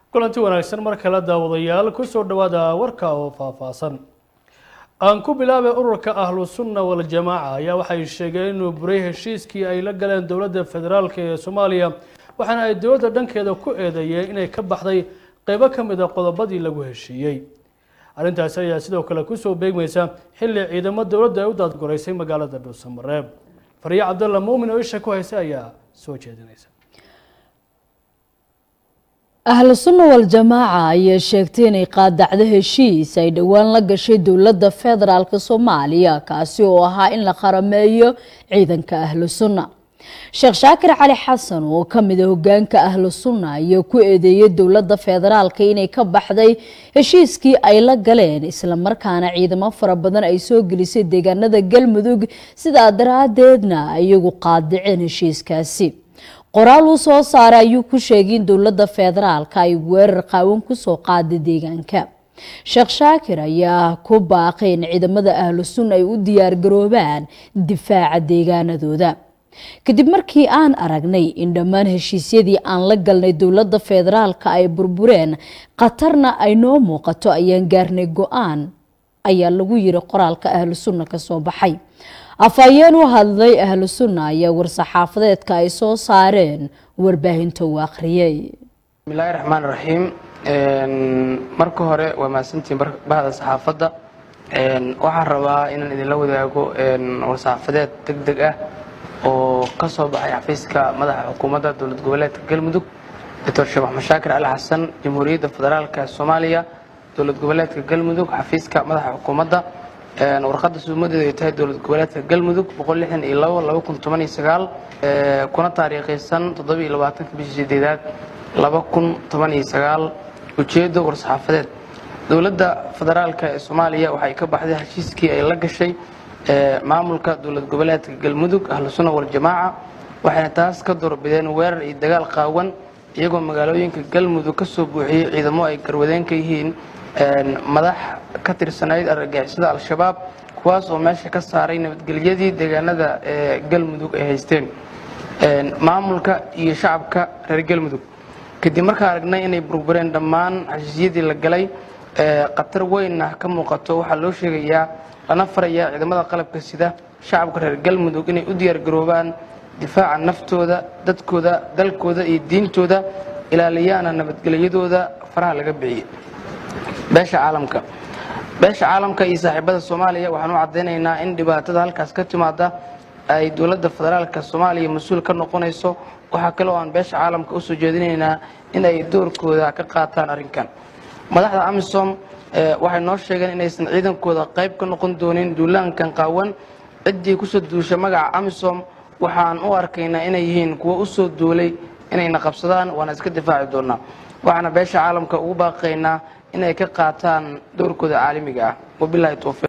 kulanti wanaagsan mar kale daawadayaal kusoo dhowaada warka oo faahfaahsan aan ku bilaabay ururka ahlu sunna waljamaaca ayaa waxay sheegeen inuu buray heshiiskii ay la galeen dowladda federaalk ee soomaaliya waxaana ay dowladda dhankeeda ku eedeeyeen inay ka baxday qeybo ka mid a qodobadii lagu heshiiyey arrintaasi ayaa sidoo kale kusoo beegmaysa xilli ciidamo dowladda ay u daadgoraysay magaalada dhuusamareeb fariye cabdalla muumin oo isha ku haysa ayaa soo jeedinaysa ahlu sunna wal-jamaaca ayaa sheegtay inay qaadacdo heshiis ay dhowaan la gashay dowladda federaalk soomaaliya kaasi oo ahaa in la qarameeyo ciidanka ahlu sunna sheekh shaakir cali xasan oo kamid a hogaanka ahlu sunna ayaa ku eedeeyay dowladda federaalka inay ka baxday heshiiskii ay la galeen islamarkaana ciidamo fara badan ay soo gelisay deegaanada galmudug sidaa daraadeedna iyagu qaadiceen heshiiskaasi qoraal uu soo saaray ayuu ku sheegay in dowladda federaalka ay weerar qaawan kusoo qaaday deegaanka sheekh shaakir ayaa ku baaqay in ciidamada ahlu sunna ay u diyaargaroobaan difaaca deegaanadooda kadib markii aan aragnay in dhammaan heshiisyadii aan la galnay dowladda federaalka ay burbureen khatarna ay noo muuqato ayaan gaarnay go-aan ayaa lagu yiri qoraalka ahlu sunna kasoo baxay afhayeen u hadlay ahlu sunna ayaa war-saxaafadeedka ay soo saareen warbaahinta uu akhriyey bismillahi raxmaan raxiim marka hore waa mahadsantiin bahda saxaafadda waxaan rabaa inaan idinla wadaago war-saxaafadeed deg deg ah oo ka soo baxay xafiiska madaxa xukuumadda dowlad goboleedka galmudug doctor sheekh maxamed shaakir cali xasan jamhuuriyadda federaalka soomaaliya dowlad goboleedka galmudug xafiiska madaxa xukuumadda warqadda suumadeedu ay tahay dowlad goboleedka galmudug kuna taariikhaysan bishii sideedaad ujeedo war-saxaafadeed dowladda federaalk ee soomaaliya waxay ka baxday heshiiskii ay la gashay maamulka dowlad goboleedka galmudug ahlu sunna waljamaaca waxayna taas ka doorbideen weerar iyo dagaal qaawan iyagoo magaalooyinka galmudug ka soo buuxiyey ciidamo ay garwadeen ka yihiin madax ka tirsanayd argagixisada al-shabaab kuwaas oo meesha ka saaray nabadgelyadii deegaanada ee galmudug ay haysteen maamulka iyo shacabka reer galmudug kadib markaa aragnay inay burbureen dhammaan heshiisyadii la galay khatar weynna ka muuqato waxaa loo sheegayaa lana farayaa ciidamada qalabka sida shacabka reer galmudug inay u diyaargaroobaan difaaca naftooda dadkooda dalkooda iyo diintooda ilaaliyaana nabadgelyadooda faraha laga bixiyey beesha caalamka beesha caalamka iyo saaxiibada soomaaliya waxaan u caddaynaynaa in dhibaatada halkaas ka timaada ay dowladda federaalka soomaaliya mas-uul ka noqonayso waxaa kale oo aan beesha caalamka usoo jeedinaynaa in ay doorkooda ka qaataan arrinkan madaxda amisom waxay noo sheegeen inaysan ciidankooda qayb ka noqon doonin duulaankan qaawan ciddii kusoo duusha magaca amisom waxaan u arkaynaa inay yihiin kuwo usoo duulay inayna qabsadaan waana iska difaaci doonaa waxaana beesha caalamka ugu baaqaynaa inay ka qaataan dowrkooda caalamiga ah wabilahi towfiiq